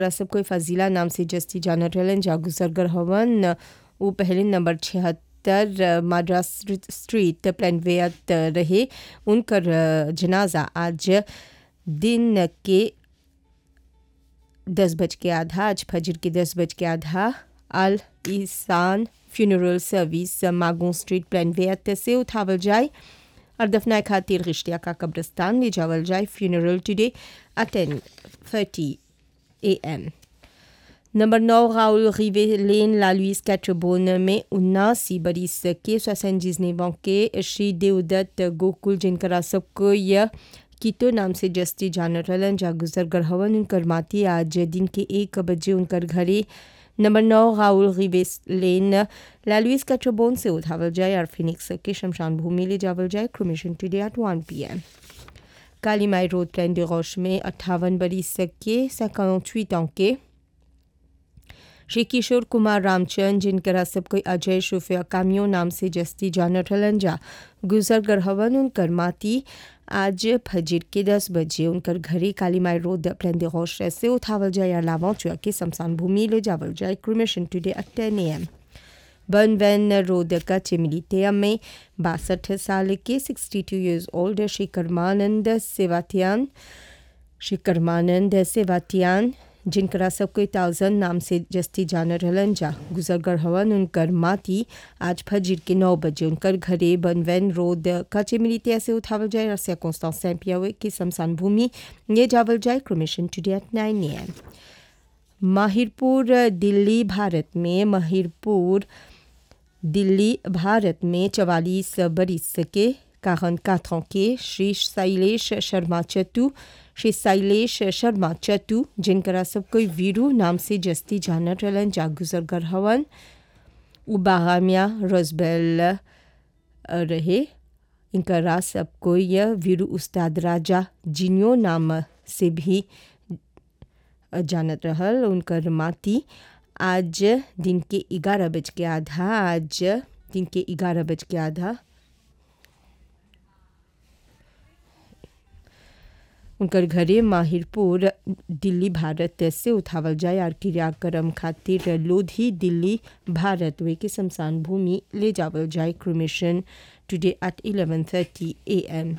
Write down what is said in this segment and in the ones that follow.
सब कोई फजीला नाम से जस्ती जाना रहलन जा गुजरगर हवन वो पहले नंबर छिहत्तर माड्रास स्ट्रीट प्लानवेयत रहे उनकर जनाजा आज दिन के दस बज के आधा आज फजर के दस बज के आधा अल ईसान फ्यूनरल सर्विस मागों स्ट्रीट प्लानवेयत से उठावल जाए और दफनाए खातिर रिश्तिया का कब्रस्तान ले जावल जाए funeral today at ten thirty A M number नौ राउल रिवे लेन ला लुइस कैट्रबोन में उन्नासी बरिस के सोसेंजीज ने के श्री देवदत्त गोकुल जिनकरा सबको यह कीतो नाम से जस्ती जानर रहलन जा गुजर गर हवन उनकर माती आज दिन के एक बजे उनकर घरे नंबर नौ राउल रिवेस लेन लालुइस कैट्रबोन से उठावल जाए और फिनिक्स के शमशान भूमि ले जावल जाए cremation today at one P M Kalimai road प्लान de रोश में अट्ठावन बरिस के सैकड़ों के श्री किशोर कुमार रामचंद जिनकरा सब कोई अजय शुफिया कामियो नाम से जस्ती जानर रहलन जा गुजर गर हवन उनकर माती आज फजर के दस बजे उनकर घरे कालीमाई रोड प्लान de रोश से उठावल जाए और लावां चुआ के शमशान भूमि ले जावल जाए cremation today at ten A M बर्न वैन रोड का चिमिलितेया में बासठ साल के sixty two years old Shri Karmanand सेवातियान श्री कर्मानंद सेवातियान जिनकरा सब कोई ताउजन नाम से जस्ती जानर रहलन जा गुजरगर हवन उनकर माती आज फजर के नौ बजे उनकर घरे बनवैन रोड का चिमिलितिया से उठावल जाए और सेकोस्ता सैम्पियावे की शमशान भूमि ये जावल जाए cremation today at nine A M Mahirpur Delhi Bharat में माहिरपुर दिल्ली भारत में चवालीस बरिस के काहन काथों के श्री शैलेश शर्मा चतु श्री शैलेश शर्मा चतु जिनकरा सब कोई वीरू नाम से जस्ती जानर रहलन जा गुजर गर हवन उबागामिया रोजबेल रहे इनकरा सब कोई यह वीरू उस्ताद राजा जिनियो नाम से भी जानत रहल उनकर माती आज दिन के ग्यारह बज के आधा आज दिन के ग्यारह बज के आधा उनकर घरे माहिरपुर दिल्ली भारत से उठावल जाए और क्रियाक्रम खातिर लोधी दिल्ली भारत वे के शमशान भूमि ले जावल जाए cremation today at eleven thirty A M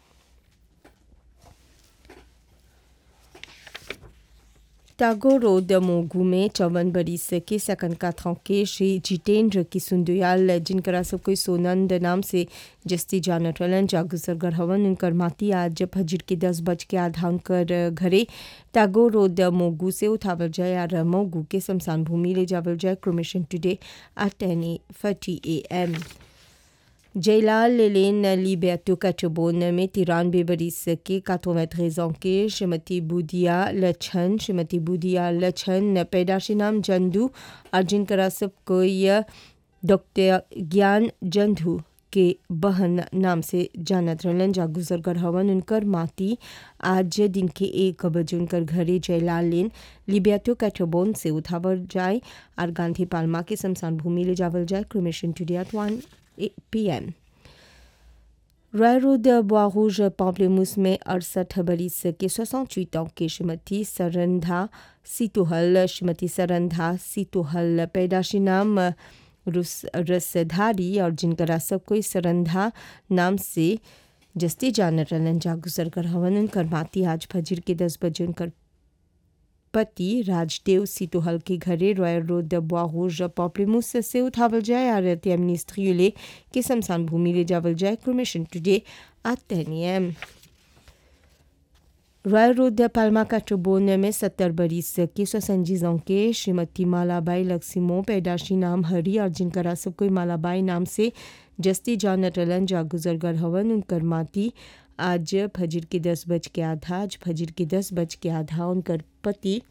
टागो रोड मोगू में चौवन बरिस के सकन का के श्री जितेंद्र की सुंदयाल जिनकरा सब कोई सोनंद नाम से जस्ती जानर रहलन जागुसर गर हवन उनकर माती आज फजर के दस बज के आधा उनकर घरे टागो रोड मोगू से उठावल जाए और मोगू के शमशान भूमि ले जावल जाए cremation today at ten thirty A M Jailal lane लिबेटो कचबोन में तिरानवे बरिस के काथोवेट्रेजों के श्रीमती बुदिया लछन श्रीमती बुदिया लछन पैदाशी नाम जंदू और जिनकरा सब कोई डॉक्टर ज्ञान जंधू के बहन नाम से जानत रहलन जा गुजरगर हवन उनकर माती आज दिन के एक बजे उनकर घरे जयलाल लेन लिबियाटो कैटोबोन से उठावल जाए और गांधी पालमा के शमशान भूमि ले जावल जाए cremation today at one PM Roy road बोआरूज पाम्पलेमूस में अड़सठ बरिस के सोसठ ans के श्रीमती सरंधा सीतोहल श्रीमती सरंधा सीतोहल पैदाशी नाम रुस रसधारी और जिनकरा सब कोई सरंधा नाम से जस्ती जानर रहलन जा गुजर कर हवन उनकर माती आज फजर के दस बजे उनकर पति राजदेव सीतोहल के घरे रॉयल रोड बोआरूज पॉपलेमूस से उठावल जाए और त्यामिनिस्ट्रियुले के शमशान भूमि ले जावल जाए cremation today at ten M royal road पालमा काटोबोन में सत्तर बरिस के सोसंजीजों के श्रीमती मालाबाई लक्ष्मो पैदाशी नाम हरी और जिनकरा सब कोई मालाबाई नाम से जस्ती जान रलन जा गुजरगर हवन उनकर माती आज फजर के दस बज के आधा आज फजर के दस बज के आधा उनकर पति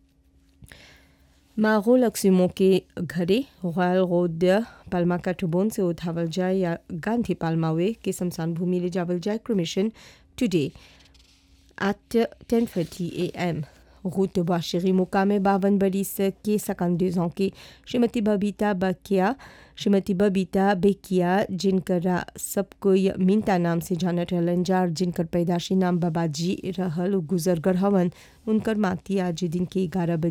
मागो लक्ष्मो के घरे रॉयल रोड पालमा काटोबोन से उठावल जाए या गांधी पालमावे के शमशान भूमि ले जावल जाए cremation today at 10:30 a.m. Route बाशरी मुकामे बावन बरिस के सकंदे की श्रीमती बबीता बकिया श्रीमती बबीता बेकिया जिनकरा सब कोई मिंता नाम से जानत रहलन जा जिनकर पैदाशी नाम बाबाजी रहल गुजर गर हवन उनकर माती आज दिन के ग्यारह